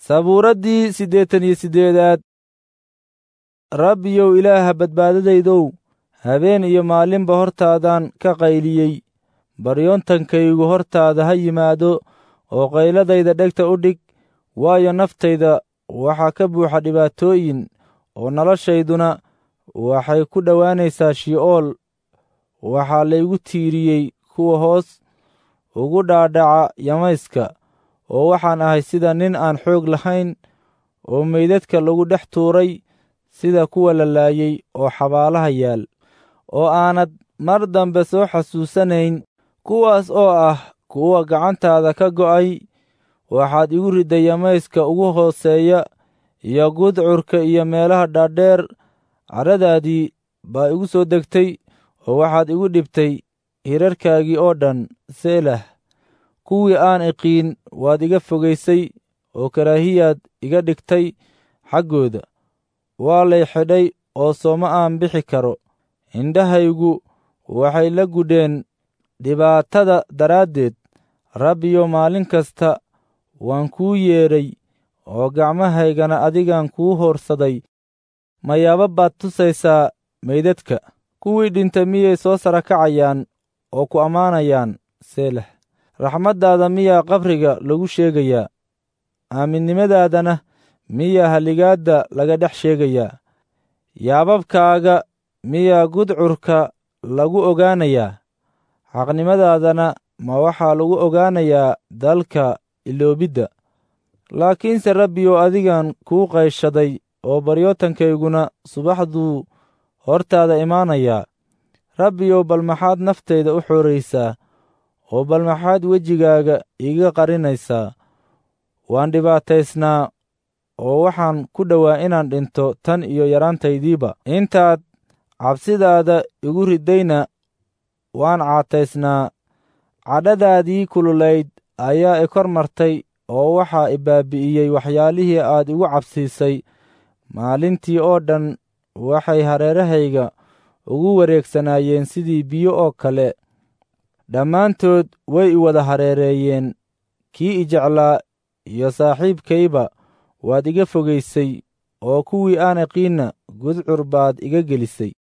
sabuuraddii siddeetan iyo siddeedaad rabbiyow ilaaha badbaadadaydow habeen iyo maalinba hortaadaan ka qayliyey baryoontankaygu hortaada ha yimaado oo qayladayda dhegta u dhig waayo naftayda waxaa ka buuxa dhibaatooyin oo noloshayduna waxay ku dhowaanaysaa shi'ool waxaa laygu tiiriyey kuwa hoos ugu dhaadhaca yamayska oo waxaan ahay sida nin aan xoog lahayn oo meydadka lagu dhex tuuray sida kuwa la laayey oo xabaalaha yaal oo aanad mar dambe soo xasuusanayn kuwaas oo ah kuwa gacantaada ka go'ay waxaad igu ridday yamayska ugu hooseeya iyo gudcurka iyo meelaha dhaadheer carradaadii baa igu soo degtay oo waxaad igu dhibtay hirarkaagii oo dhan seelah kuwii aan iqiin waad iga fogaysay oo karaahiyaad iga dhigtay xaggooda waa lay xidhay oo sooma aan bixi karo indhahaygu waxay la gudheen dhibaatada daraaddeed rabbiyo maalin kasta waan kuu yeedhay oo gacmahaygana adigaan kuu hoorsaday mayaaba baad tusaysaa meydadka kuwii dhintay miyay soo sara kacayaan oo ku ammaanayaan seelah raxmaddaada miyaa qabriga lagu sheegayaa aaminnimadaadana miyaa haligaadda laga dhex sheegayaa yaababkaaga miyaa gudcurka lagu ogaanayaa xaqnimadaadana ma waxaa lagu ogaanayaa dalka iloobidda laakiinse rabbiyow adigan kuu qayshaday oo baryootankayguna subaxduu hortaada imaanayaa rabbiyow bal maxaad naftayda u xooraysaa oo bal maxaad wejigaaga iiga qarinaysaa waan dhibaataysnaa oo waxaan ku dhowaa inaan dhinto tan iyo yaraantaydiiba intaad cabsidaada igu riddayna waan caataysnaa cadhadaadii kululayd ayaa i kor martay oo waxaa i baabi'iyey waxyaalihii aad igu cabsiisay maalintii oo dhan waxay hareerahayga ugu wareegsanaayeen sidii biyo oo kale dhammaantood way i wada hareereeyeen kii i jeclaa iyo saaxiibkayba waad iga fogaysay oo kuwii aan iqiinna gudcur baad iga gelisay